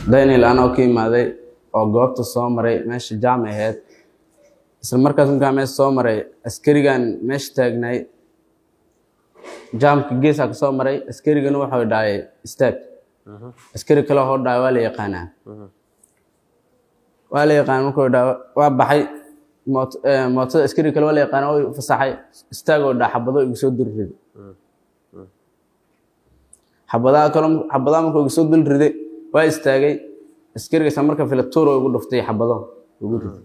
daniel anoo ka imaaday oo goobta soo maray meesha jaam ahayd isla markaas markaa meesha soo maray askarigan meesha taagnay jaamka geesaa ka soo maray askarigana wuxuu dhahay istaag askari kale hoo dhahay waa la yaqaanaa waa la yaqaan markuu dhaha waa baxay moot- eh, mootada askari kale waa la yaqaana way fasaxay istaagoo dhaa xabado igu soo dul riday xabadaha kale xabadaha markuu igu soo dul riday waa istaagay askarigaasa marka filatuuro igu dhuftay xabado igu riday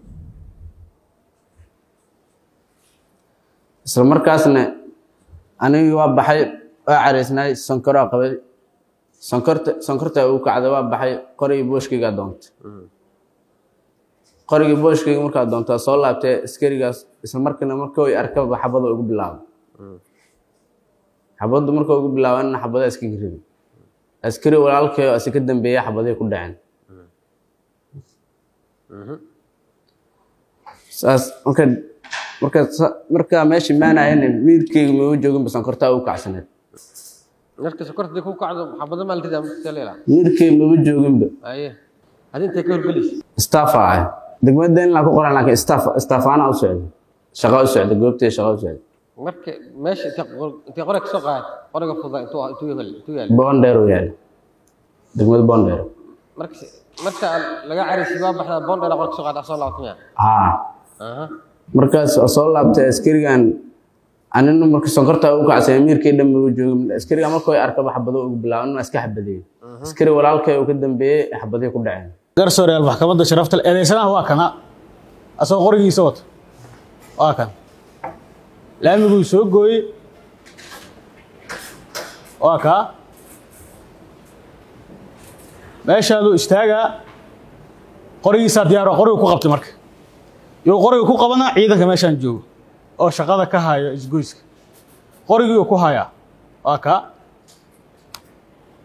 isla markaasna anigii waa baxay waa caraysnaay sankaraa qabay sankorta sankorta ugu kacday waa baxay qorigii booshkaygaa doontay qorigii booshkayga markaa doontaa soo laabtay askarigaas isla markiina marka way arkaba xabada ugu bilaabay xabaddu marka ugu bilaabanna xabada iskaga riday askari walaalkayo asi ka dambeeya xabadii ku dhaceen saas marka marka sa- markaa meesha maanayana wiilkayga mama jooginba sankortaa ugu kacsaneed marka sokorta ku kacdo xabado maal ridaa marka leela wiilkayga mama jooginba aye adi intay ka horgelaysa staffa ah degmada inlaan ku qoran laakiin staff staffaana u socda shaqa u socda goobtay shaqa u socda marka meesha intay qor- intay qore kasoo qaad qoriga fuda intuu intuu yaal intuu yaal boondheer u yaala degmada boondheer marka marka laga carisi waa baxdaa bondera qore kasoo qaad soo laabtay haa aha markaas oo soo laabtay askarigan anina marka sonkorta ugu kacsay amiirkii dhan ma joogin askariga marka way arkaba xabado ugu bilaaban iska xabadeeyey askari walaalkay uu ka dambeeyey xabadii ku dhaceen garsooreyaal maxkamadda sharafta leh eedeysanaha waa kana asagoo qorigiisa wata waa kan laamiguu soo gooyey waa kaa meeshaaduu istaagaa qorigiisaa diyaaro qorigu ku qabtay marka yuu qoriga ku qabanaa ciidanka meeshaan joogo oo shaqada ka hayo isgoyska qorigii uu ku hayaa waa kaa